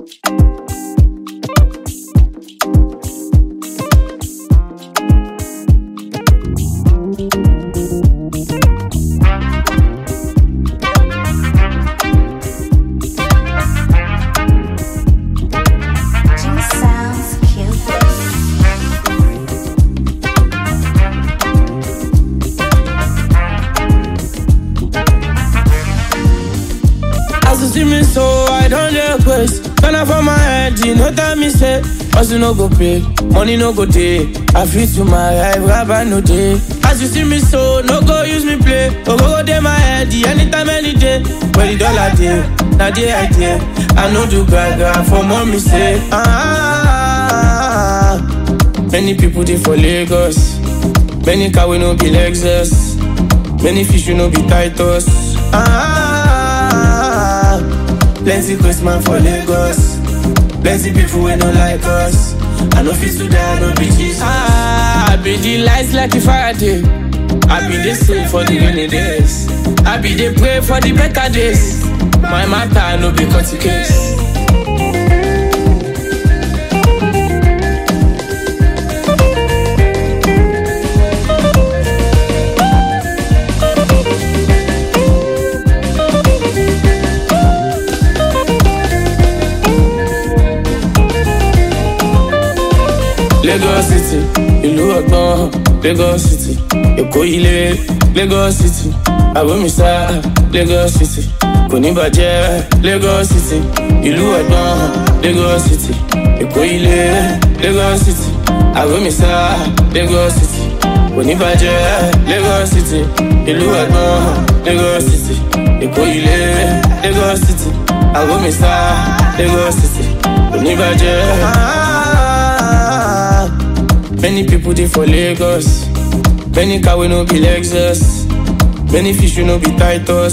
G sounds cute. As you see me so, I don't request. Turn up for my head, you know that me say. Hustle no go pay, money no go day. I feel to my life, rabbi no day. As you see me so, no go use me play. Oh, go go day my head, the anytime, any day. Where the dollar day, now the idea. I know do gaga for mommy say. Ah, many people they for Lagos. Many car we no be Lexus. Many fish we no be Titus. Ah, plenty Christmas for Lagos. Plenty people we no like us. I no fit to die, no be Jesus. Ah, I be the lights like a Friday. I be the same for the rainy days. I be the pray for the better days. My matter no be cut case. Lagos City, ìlú ọgbọ́n, Lagos City, Èkó ilé, Lagos City, Àbómísá, Lagos City, kò ní bàjẹ́, Lagos City, ìlú ọgbọ́n, Lagos City, Èkó ilé, Lagos City, Àbómísá, Lagos City, kò ní bàjẹ́, Lagos City, ìlú ọgbọ́n, Lagos City, Èkó ilé, Lagos City, Àbómísá, Lagos City, kò ní bàjẹ́. Many people they for Lagos. Many car we no be Lexus. Many fish we no be Titus.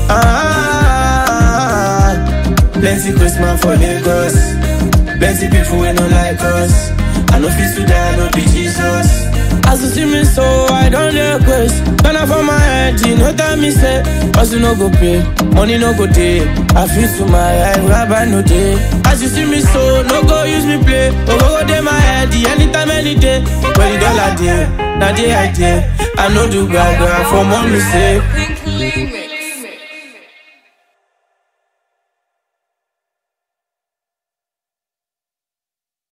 Ah, plenty Christmas for Lagos. Plenty people we no like us. I no fit to die, no be Jesus. As you see me so, I don't request. Turn up for my head, you know that me say. Hustle no go pay, money no go day. I feel to my life, rabbi no day. As you see me so, no go use me play. Oh, go go day my head, the anytime, any day. When the dollar day, now the idea. I know do gaga for mommy say. Pink Limit.